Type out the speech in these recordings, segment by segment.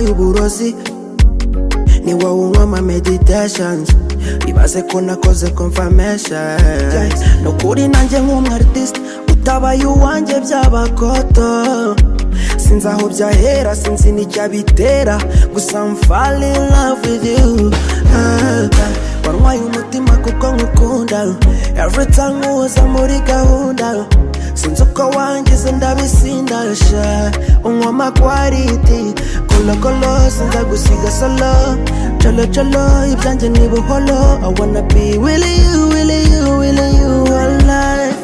y'uburozi ni wowe unywa ama meditations ibaze ko nakoze confirmation ni ukuri nanjye nk'umwartist utabaye uwanjye by'abakoto sinzi aho byahera sinzi n'icyabitera gusa I'm fall in love with you Ah, warwaye umutima kuko nkukunda every time uza muri gahunda sinzi uko wangize ndabisindasha unywa amakwariti kolokolo sinza gusiga solo colo colo ibyanjye ni buholo i wanna be with you with you with you all life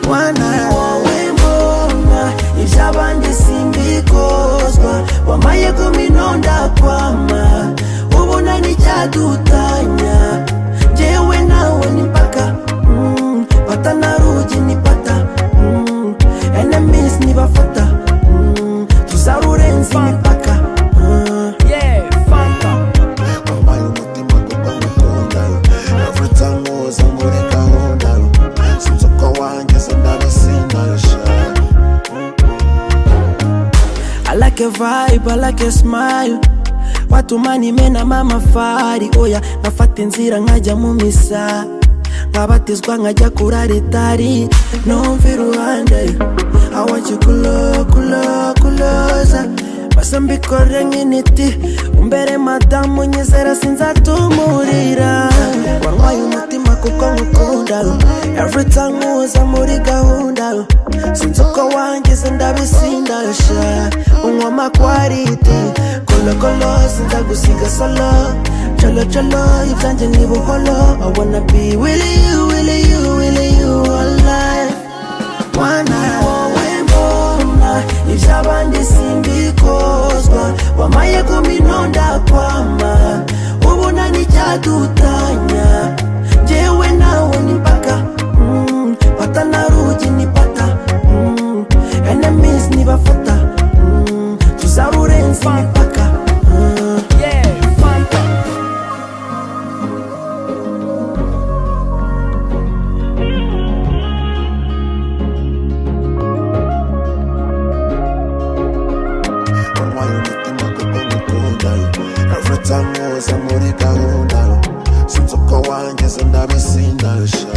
wana wowe mbona iby'abandi simbikozwa wamaye kuminonda kwama ubona n'icyadutanya jyewe nawe ni mpaka mm, pata na rugi ni pata mm, enemies nibafata mm, tuzarurenza imipaka mm. Yeah, Fanta. wambaye umutima kuko ngukunda every time uza muri gahunda sinzi uko wangize ndabisindarisha I like a vibe, I like a smile watu manimenamo amafari oya nkafata inzira nkajya mu misa nkabatizwa nkajya kuri ritari numva iruhande awaki kulo kulo kuloza basa mbikore nk'initi umbere madamu nyizera sinzatumurira warwaye umutima kuko nkukunda every time uza muri gahunda sinzi uko wangize ndabisindasha unywa amakwariti kolokolo sinzagusiga solo colo colo ibyanjye ni buholo i wanna be with you with you with you all life mwana wowe mbona iby'abandi simbikozwa wamaye kuminonda kwama ubona n'icyadutanya jyewe nawe ni mpaka mm, pata na rugi ni pata mm, enemies nibafata mm, tuzarurenza imipaka mm. Yeah, Fanta. wambaye umutima kuko ngukunda every time uza muri gahunda sinzi uko wangize ndabisindarisha